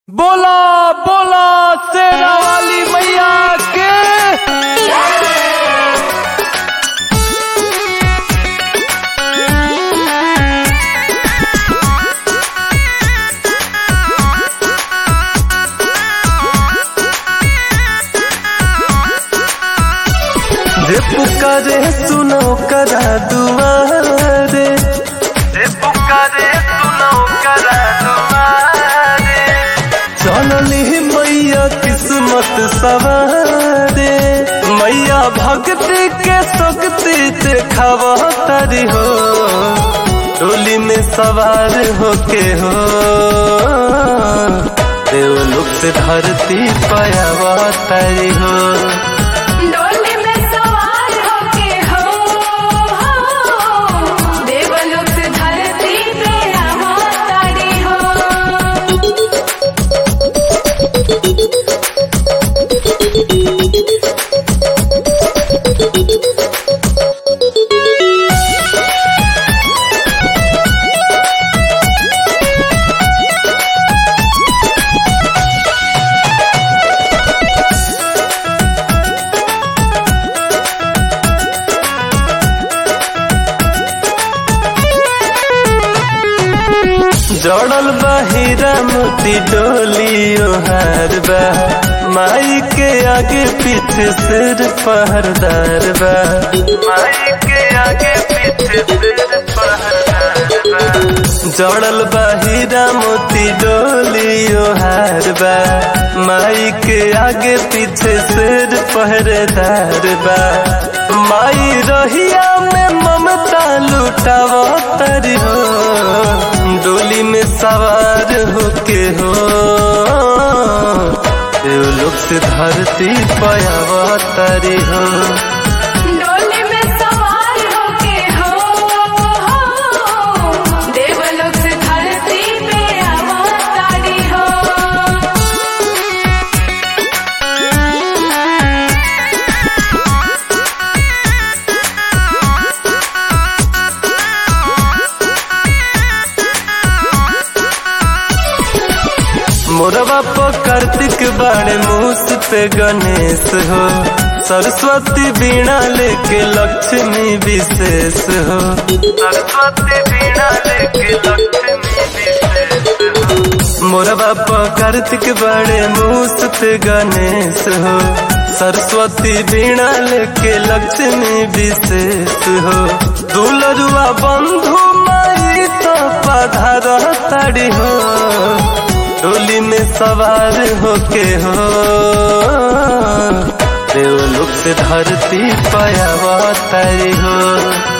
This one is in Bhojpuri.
बोला बोला शेरा वाली मैया के रे पुकारे सुनो करा दुआरे रे पुकारे सुनो करा दुआरे चलली मैया किस्मत सवारे मैया भक्ति के शक्ति देखावा तारी हो डोली में सवार होके हो देवलोक से धरती पायावा तारी हो डोली में सवार होके हो देवलोक से धरती पे अवतारी हो जड़ल बा हीरा मोती डोली ओहार बा माई के आगे पीछे सिर पहरदार बा माई के आगे पीछे सिर पहरदार बा जड़ल बा हीरा मोती डोली ओहार बा माई के आगे पीछे सिर पहरेदार बा माई रहिया में ममता लुटावा तरी हो डोली में सवार होके हो देवलोक से धरती पयावा तरी हो डोली में सवार होके हो देवलोक से धरती पे अवतारी हो मोरवा पर कार्तिक बाड़े मूस पे गणेश हो सरस्वती बीणा लेके लक्ष्मी विशेष हो सरस्वती बीणा लेके लक्ष्मी विशेष हो मोरवा पर कार्तिक बाड़े मूस पे गणेश हो सरस्वती बीणा लेके लक्ष्मी विशेष हो दुलरुआ बंधु माई तो पधार ताड़ी हो डोली में सवार होके हो देवलोक से धरती पायावा तारी हो